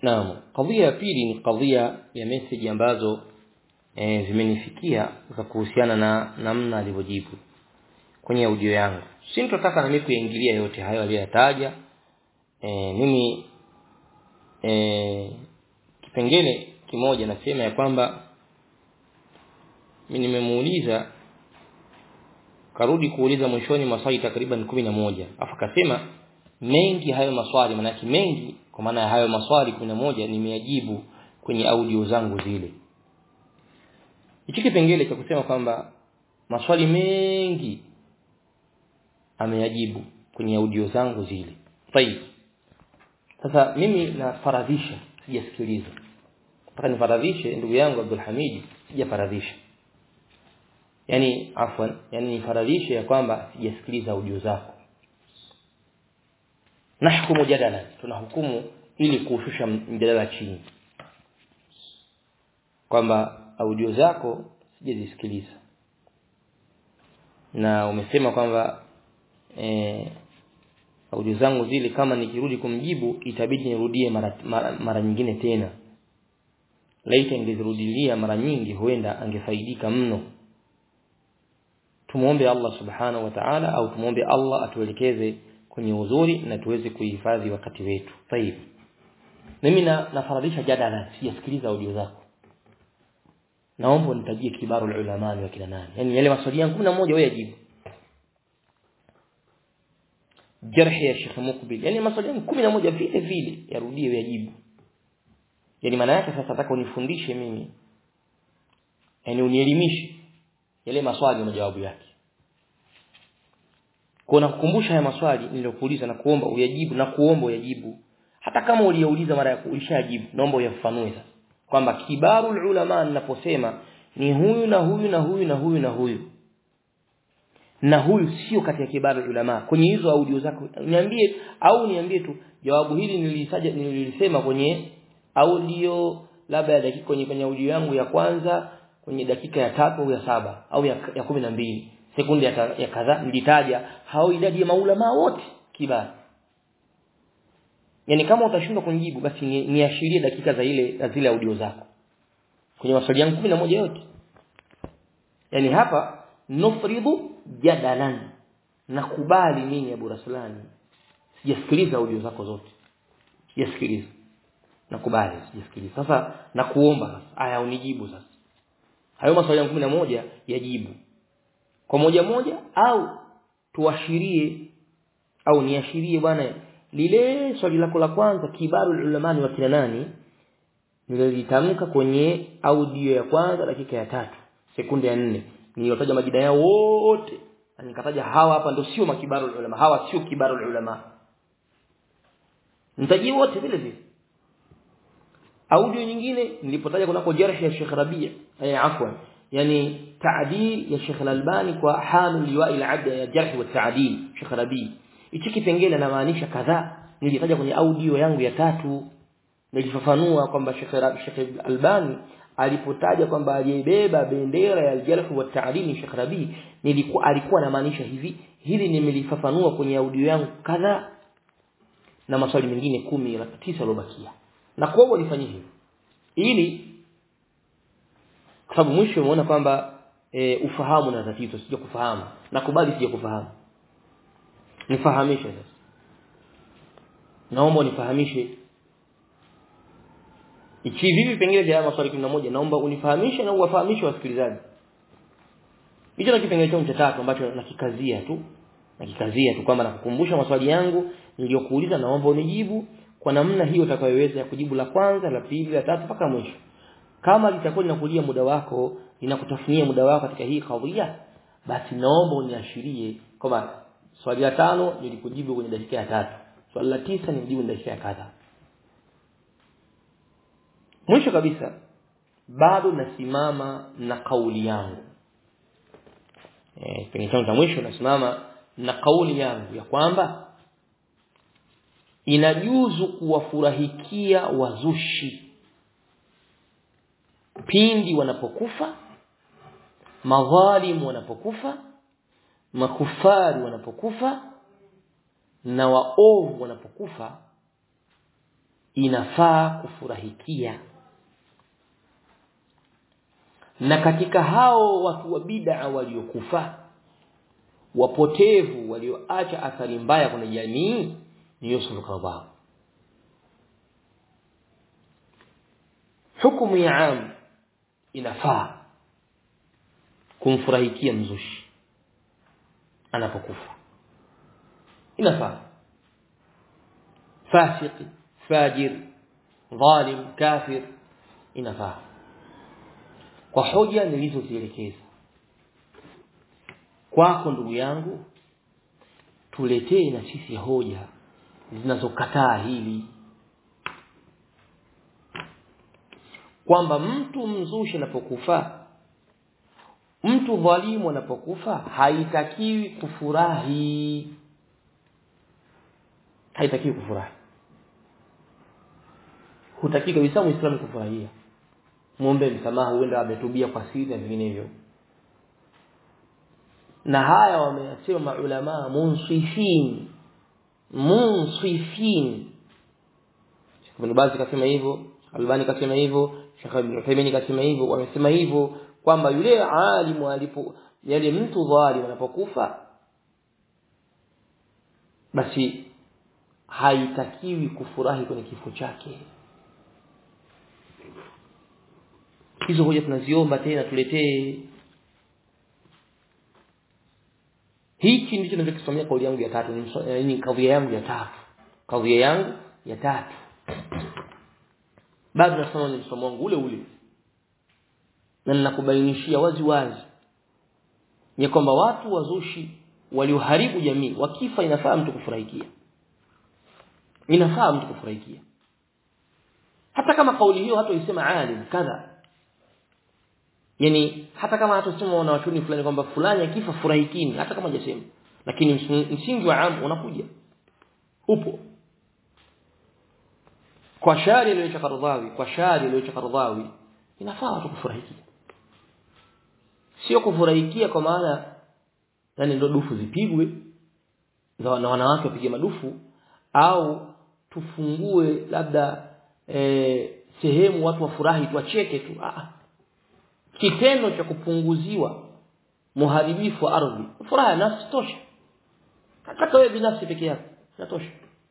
Naam, kadhia ya pili ni kadhia ya message ambazo e, zimenifikia za kuhusiana na namna alivyojibu kwenye audio yangu. Si nitataka na mimi kuingilia yote hayo aliyoyataja. E, mimi e, kipengele kimoja nasema ya kwamba mimi nimemuuliza karudi kuuliza mwishoni maswali takriban kumi na moja afu akasema mengi hayo maswali manake mengi kwa maana ya hayo maswali kumi na moja nimeyajibu kwenye audio zangu zile hichi kipengele cha kusema kwamba maswali mengi ameyajibu kwenye audio zangu zile tayib sasa mimi nafaradhisha sijasikiliza nataka nifaradhishe ndugu yangu Abdul Hamid sijafaradhisha yani afwan yani nifaradhishe ya kwamba sijasikiliza audio zako nahkumu jadala tunahukumu ili kuushusha mjadala chini kwamba audio zako sijazisikiliza na umesema kwamba eh, audio zangu zile kama nikirudi kumjibu itabidi nirudie mara, mara, mara nyingine tena laita ingezirudilia mara nyingi huenda angefaidika mno tumuombe Allah subhanahu wa ta'ala au tumuombe Allah atuelekeze kwenye uzuri na tuweze kuhifadhi wakati wetu tayib mimi na nafaradhisha jadala sijasikiliza audio zako naomba nitajie kibaru ulama wa kina nani yani yale maswali yangu 11 wewe ajibu jarhi ya Sheikh Mukbil yani maswali yangu 11 vile vile yarudie yajibu yani maana yake sasa nataka unifundishe mimi yani unielimishe yale maswali na majawabu yake kwa nakukumbusha haya maswali niliyokuuliza na kuomba uyajibu na kuomba uyajibu hata kama uliyouliza mara ya ulishajibu naomba uyafafanue sasa kwamba kibarul ulama ninaposema ni huyu na huyu na huyu na huyu na huyu na huyu sio kati ya kibarul ulama kwenye hizo audio zako niambie au niambie tu jawabu hili nilisaja nilisema kwenye audio labda ya dakika kwenye kwenye audio yangu ya kwanza kwenye dakika ya tatu au ya saba au ya, ya kumi na mbili sekunde ya, ya kadhaa nilitaja hao idadi ya maulama wote kibari yani kama utashindwa kunijibu basi niashirie ni dakika za ile za zile audio zako kwenye maswali yangu moja yote yani hapa nufridu jadalan nakubali mimi Abu Raslani sijasikiliza audio zako zote sijasikiliza nakubali sijasikiliza sasa nakuomba sasa aya unijibu sasa hayo maswali yangu moja yajibu kwa moja moja au tuashirie au niashirie bwana lile swali lako la kwanza kibaru ulamani wa kina nani nililitamka kwenye audio ya kwanza dakika ya tatu sekunde ya nne niliyotaja majina yao wote na nikataja hawa hapa ndio sio makibaru ulama hawa sio kibaru ulama nitaji wote vile vile audio nyingine nilipotaja kunako jarh ya Sheikh Rabia eh afwan yani ta'dil ya Sheikh Al-Albani kwa hamil liwa'i al-'abd ya jarh wa ta'dil Sheikh Rabi hichi kipengele namaanisha kadhaa nilitaja kwenye audio yangu ya tatu nilifafanua kwamba Sheikh Sheikh Albani alipotaja kwamba aliyebeba bendera ya al-jarh wa ta'dil Sheikh Rabi nilikuwa alikuwa anamaanisha hivi hili nimelifafanua kwenye audio yangu kadhaa na maswali mengine kumi na tisa yalobakia na kwa hivyo nifanyie hivyo ili kwa sababu mwisho umeona kwamba e, ufahamu na tatizo sija kufahamu nakubali sija kufahamu nifahamishe sasa naomba unifahamishe ichi vipi pengine vya maswali 11 naomba unifahamishe na uwafahamishe wasikilizaji hicho na kipengele changu cha tatu ambacho nakikazia tu nakikazia tu kwamba nakukumbusha maswali yangu niliyokuuliza naomba unijibu kwa namna hiyo utakayoweza kujibu la kwanza la pili la tatu mpaka mwisho kama litakuwa linakulia muda wako linakutafunia muda wako katika hii kadhia basi naomba uniashirie kwamba swali la tano nilikujibu kwenye dakika ya tatu swali la tisa nilijibu kwenye dakika ya kadha mwisho kabisa bado nasimama na kauli yangu eh kwenye chanzo cha mwisho nasimama na kauli yangu ya kwamba inajuzu kuwafurahikia wazushi pindi wanapokufa madhalimu wanapokufa makufari wanapokufa na waovu wanapokufa inafaa kufurahikia na katika hao watu wa bid'a waliokufa wapotevu walioacha athari mbaya kwenye jamii ni Yusuf Qadha hukumu ya am inafaa kumfurahikia mzushi anapokufa inafaa fasiki fajir dhalim kafir inafaa kwa hoja nilizozielekeza kwako ndugu yangu tuletee na sisi hoja zinazokataa hili kwamba mtu mzushi anapokufa mtu dhalimu anapokufa haitakiwi kufurahi haitakiwi kufurahi hutaki kabisa muislamu kufurahia muombe msamaha huenda ametubia kwa siri na vinginevyo na haya wameyasema maulama munsifin munsifin Ibn Baz kasema hivyo Albani kasema hivyo Sheikh Ibn Uthaymeen kasema hivyo wamesema hivyo kwamba yule alimu alipo yale mtu dhalim anapokufa basi haitakiwi kufurahi kwenye kifo chake hizo hoja tunaziomba tena tuletee hichi ndicho ninachokisomea kauli yangu ya tatu ni kadhia yangu ya tatu kadhia yangu ya tatu bado nasoma ni msomo wangu ule ule na ninakubainishia wazi wazi ya kwamba watu wazushi walioharibu jamii wakifa inafaa mtu kufurahikia inafaa mtu kufurahikia hata kama kauli hiyo hata isema alim kadha yani hata kama hatusema wanawachuni fulani kwamba fulani akifa furahikini hata kama hajasema lakini msingi wa am unakuja upo kwa shari aliyoacha Qaradawi kwa shari aliyoacha Qaradawi inafaa watu kufurahikia sio kufurahikia kwa maana yani ndo dufu zipigwe na wanawake wapige madufu au tufungue labda e, sehemu watu wafurahi tuacheke tu ah kitendo cha kupunguziwa muharibifu wa ardhi furaha nafsi tosha hata wewe binafsi peke yako inatosha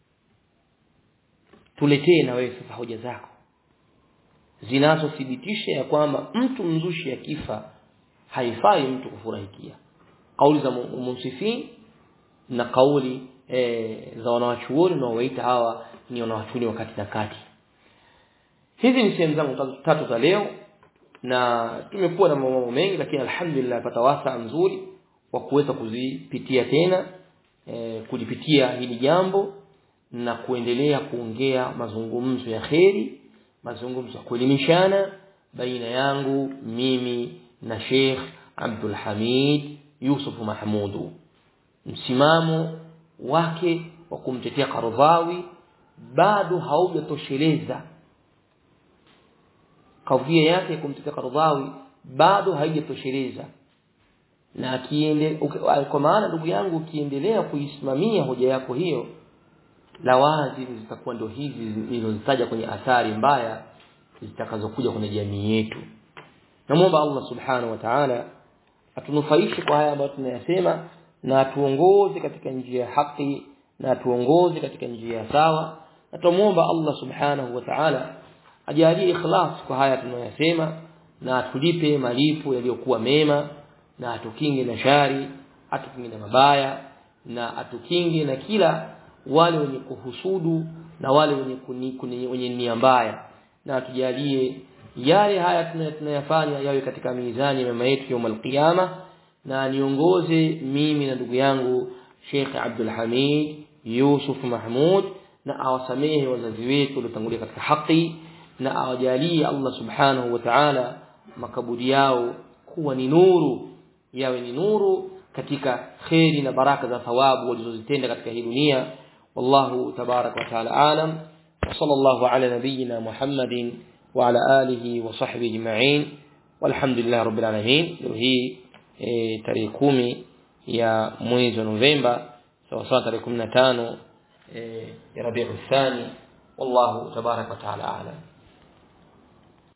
tuletee na wewe sasa hoja zako zinazothibitisha ya kwamba mtu mzushi akifa haifai mtu kufurahikia kauli za munsifin na kauli e, za wanawachuoni na waita hawa ni wanawachuoni wakati na kati hizi ni sehemu zangu tatu za leo na tumekuwa na mambo mengi lakini alhamdulillah pata wasa mzuri wa kuweza kuzipitia tena e, kulipitia hili jambo na kuendelea kuongea mazungumzo ya kheri mazungumzo ya kuelimishana baina yangu mimi na Sheikh Abdul Hamid Yusuf Mahmudu msimamo wake wa kumtetea Qaradawi bado haujatosheleza kadhia yake ya kumtetea Qaradawi bado haijatosheleza na akiende kwa maana ndugu yangu ukiendelea kuisimamia hoja yako hiyo lawazim zitakuwa ndio hizi nilizozitaja kwenye athari mbaya zitakazokuja kwenye jamii yetu namuomba Allah subhanahu wa ta'ala atunufaishe kwa haya ambayo tunayasema na atuongoze katika njia ya haki na atuongoze katika njia ya sawa na tumuomba Allah subhanahu wa ta'ala ajalie ikhlas kwa haya tunayosema na atulipe malipo yaliyokuwa mema na atukinge na shari atukinge na mabaya na atukinge na kila wale wenye kuhusudu na wale wenye kuni, kuni, wenye nia mbaya na atujalie yale haya tunayafanya yawe katika mizani ya mema yetu يوم القيامه na niongoze mimi na ndugu yangu Sheikh Abdul Hamid Yusuf Mahmud na awasamehe wazazi wetu waliotangulia katika haki na awajalie Allah subhanahu wa ta'ala makaburi yao kuwa ni nuru yawe ni nuru katika kheri na baraka za thawabu walizozitenda katika hii dunia wallahu tabarak wa ta'ala alam wa sallallahu ala nabiyyina Muhammadin wa ala alihi wa sahbihi ajma'in walhamdulillah rabbil alamin leo hii e, tarehe kumi ya mwezi wa Novemba sawa sawa tarehe 15 e, ya Rabiul Thani wallahu tabarak wa taala a'lam